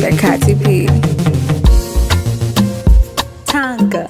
ya Kati P. Tanga.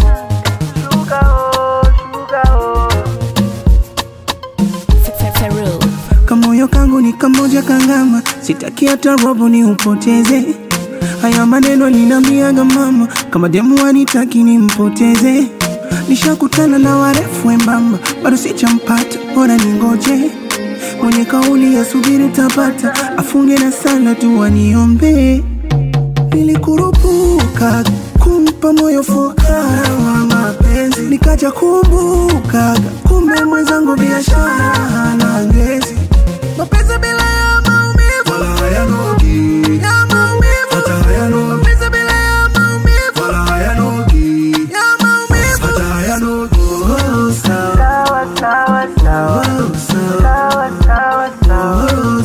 Kamoyo kangu ni kamoja kangama, sitaki hata robo ni upoteze. Haya maneno linambiaga mama, kama demu wanitaki nimpoteze. Nishakutana na warefu wembamba, bado sijampata, bora ningoje. Mwenye kauli ya subiri utapata, afunge na sana tu waniombe. Nilikurupuka kumpa moyo fukara wa mapenzi, nikaja kumbuka kumbe mwenzangu biashara hana ngezi. Mapenzi bila ya maumivu wala hayanogi, ya maumivu, hata hayanogi, mapenzi bila ya maumivu wala hayanogi, ya maumivu. hata hayanogi. Oh, sawa. Oh, sawa. Oh, sawa. Oh,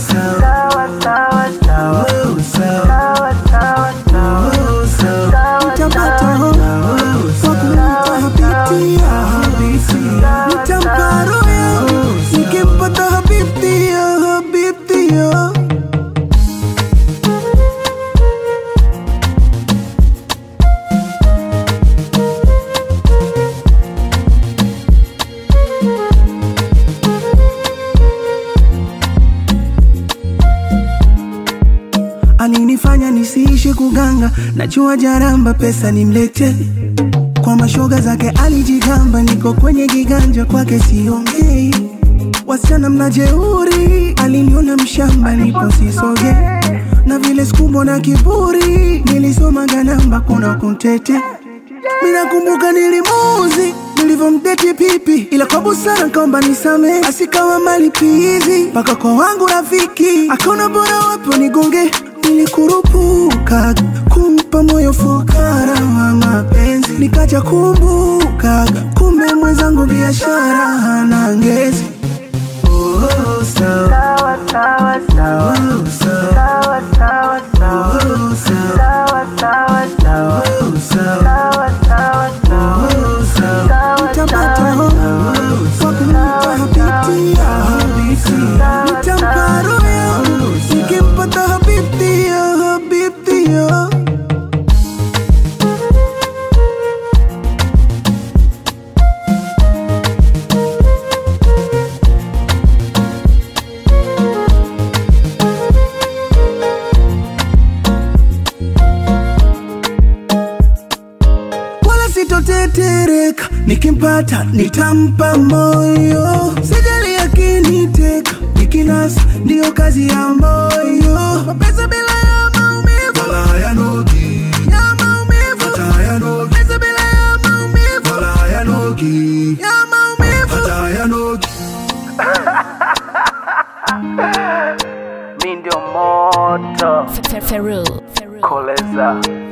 sawa. Oh, sawa. Nitapata hofu kwa kumpa habibi ya habibi. Nitampa roho yangu nikimpata habibi ya habibi ya. alinifanya nisiishi kuganga, najua jaramba pesa nimlete kwa mashoga zake alijigamba, niko kwenye kiganja kwake siongei. Wasichana mnajeuri, aliniona mshamba nipo sisoge, na vile sikumbwa na kiburi, nilisomaga namba kuna kuntete Mina kumbuka nilimuzi nilivyomdeti pipi, ila kwa busara nkaomba nisame, asikawa malipizi mpaka kwa wangu rafiki akaona bora wapo nigonge. Nilikurupuka kumpa moyo fukara wa mapenzi, nikaja kumbuka kumbe mwenzangu biashara hana ngezi. Oh, sawa. Oh, sawa. Oh, sawa. Oh, sawa. Nitapata hofu kwa kumpa habibi ya habibi. Nitampa roho yangu nikimpata habibi ya habibi ya. wala sitotetereka, nikimpata nitampa moyo, sijali akiniteka, nikinasa ndiyo kazi ya moyo, mapenzi bila ya maumivu, Wala hayanogi, ya maumivu, hata hayanogi, mapenzi bila ya maumivu, wala hayanogi, ya maumivu. hata hayanogi. mi ndio moto Feru. koleza